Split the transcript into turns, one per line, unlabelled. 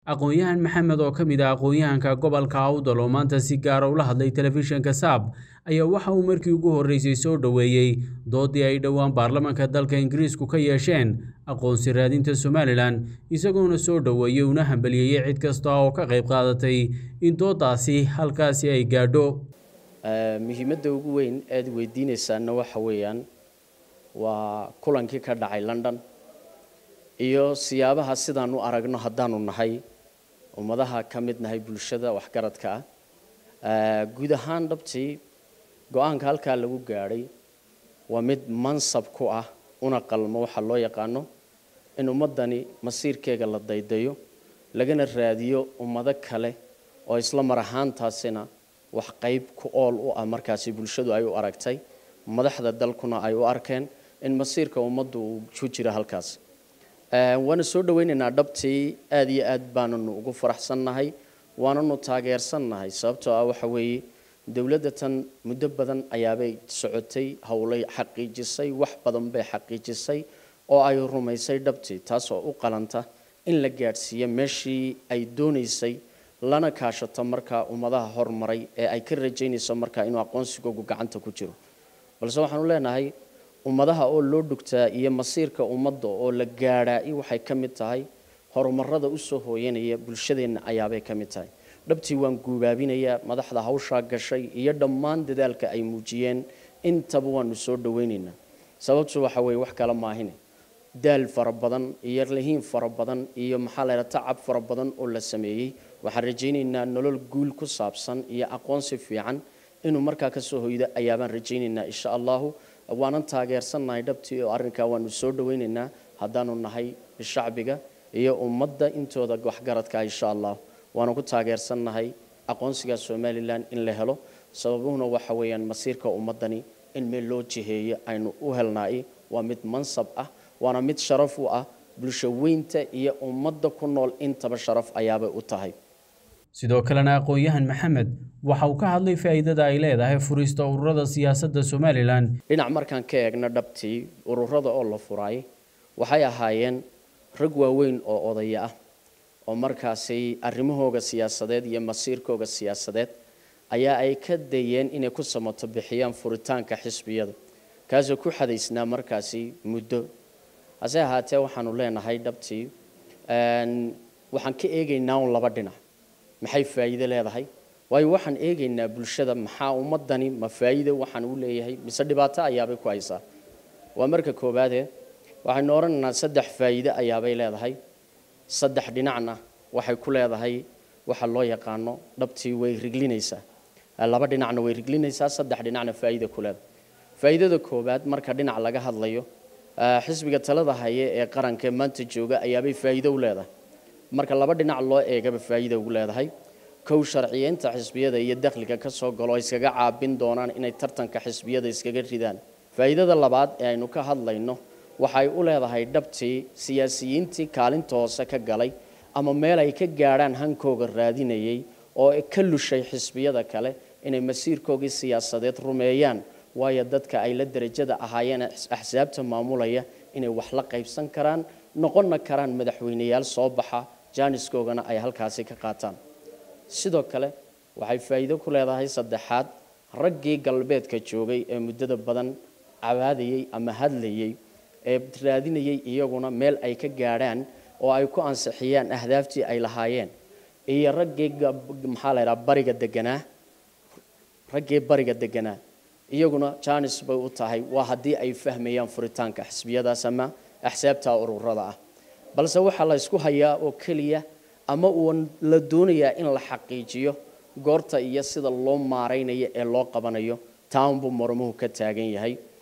aqoon-yahan maxamed oo ka mid ah aqoon-yahanka gobolka awdal oo maanta si gaara ula hadlay telefishinka saab ayaa waxa uu markii ugu horreysay soo dhoweeyey doodii ay dhowaan baarlamaanka dalka ingiriisku ka yeesheen aqoonsi raadinta somalilan isagoona soo dhoweeyey una hambaliyeeyey cid kasta oo ka qayb qaadatay in doodaasi halkaasi ay gaadho
muhiimadda ugu weyn aad weydiinaysaana waxa weeyaan waa kulankii ka dhacay london iyo siyaabaha sidaan u aragno haddaanu nahay ummadaha ka mid nahay bulshada waxgaradka ah guud ahaan dhabtii go-aanka halkaa lagu gaadhay waa mid mansab ku ah una qalmo waxa loo yaqaano in ummaddani masiirkeega la daydayo lagana raadiyo ummado kale oo isla mar ahaantaasina wax qayb ku ool u ah markaasi bulshadu ay u aragtay madaxda dalkuna ay u arkeen in masiirka ummaddu uu ku jiro halkaas waana soo dhaweynaynaa dhabtii aada iyo aad baananu ugu faraxsannahay waananu taageersannahay sababtoo ah waxa weeye dowladda tan muddo badan ayaabay socotay howlay xaqiijisay wax badan bay xaqiijisay oo ay rumaysay dhabtii taasoo u qalanta in la gaadhsiiyo meeshii ay doonaysay lana kaashato markaa ummadaha hormaray ee ay ka rajaynayso markaa inuu aqoonsigoogu gacanta ku jiro balse waxaanu leenahay ummadaha oo loo dhugtaa iyo masiirka ummadda oo la gaadhaa i waxay ka mid tahay horumarada usoo hooyanaya bulshadeenna ayaabay ka mid tahay dhabtii waan guubaabinayaa madaxda hawshaa gashay iyo dhammaan dadaalka ay muujiyeen intaba waanu soo dhawaynaynaa sababtu waxa weeye wax kale maahine daal fara badan iyo lahiin fara badan iyo maxaa la yidhaha tacab fara badan oo la sameeyey waxaan rajaynaynaa nolol guul ku saabsan iyo aqoonsi fiican inuu markaa kasoo hoydo ayaabaan rajaynaynaa insha allahu waanan taageersannahay dhabtii oo arrinkaa waanu soo dhawaynaynaa haddaanu nahay shacbiga iyo ummadda intooda waxgaradka insha allah waanu ku taageersannahay aqoonsiga somalilan in la helo sababuhuna waxa weeyaan masiirka ummaddani in meel loo jiheeyo aynu u helnaay waa mid mansab ah waana mid sharaf u ah bulsho weynta iyo ummadda ku nool intaba sharaf ayaabay u tahay
sidoo kalena aqoon-yahan maxamed waxa uu ka hadlay faa'iidada ay leedahay furista ururada siyaasadda somalilan
dhinac markaan ka eegno dhabtii ururada oo la furaay waxay ahaayeen rag waaweyn oo odaya ah oo markaasi arrimahooga siyaasadeed iyo masiirkooga siyaasadeed ayaa ay ka dayeen inay ku samato bixiyaan furitaanka xisbiyada kaasoo ku xadaysnaa markaasi muddo hase ahaatee waxaanu leenahay dhabtii waxaan ka eegaynaa un laba dhinac maxay faa'iido leedahay waayo waxaan eegaynaa bulshada maxaa ummadani ma faa'iido waxaan u leeyahay mise dhibaato ayaabay ku haysaa waa marka koowaade waxaynu odhanaynaa saddex faa'iido ayaabay leedahay saddex dhinacna waxay ku leedahay waxa loo yaqaano dhabtii way riglinaysaa laba dhinacna way riglinaysaa saddex dhinacna faa'iida ku leedahay faa'iidada koowaad marka dhinac laga hadlayo xisbiga talada haye ee qaranka maanta jooga ayaabay faa'iido u leedahay marka laba dhinac loo eegaba faa'iida ugu leedahay kow sharciyeynta xisbiyada iyo dakhliga ka soo galo iskaga caabin doonaan inay tartanka xisbiyada iskaga ridaan faa'iidada labaad ee aynu ka hadlayno waxay u leedahay dhabtii siyaasiyiintii kaalinta hoose ka galay ama meel ay ka gaadhaan hankooga raadinayay oo ka lushay xisbiyada kale inay masiirkoogii siyaasadeed rumeeyaan waayo dadka ay la derajada ahaayeen axsaabta maamulaya inay wax la qaybsan karaan noqonna karaan madaxweyneyaal soo baxa jaaniskoogana ay halkaasi ka qaataan sidoo kale waxay faa'iido ku leedahay saddexaad raggii galbeedka joogay ee muddada badan cabaadayey ama hadlayey ee raadinayay iyaguna meel ay ka gaadhaan oo ay ku ansixiyaan ahdaaftii ay lahaayeen iyo raggii maxaa la yidhaha bariga deganaa raggii bariga deganaa iyaguna jaanis bay u tahay waa haddii ay fahmayaan furitaanka xisbiyadaas ama axsaabta ururada ah balse waxaa la ysku hayaa oo keliya ama uu la doonayaa in la xaqiijiyo goorta iyo sida loo maaraynayo ee loo qabanayo taanbuu murmuhu ka taagan yahay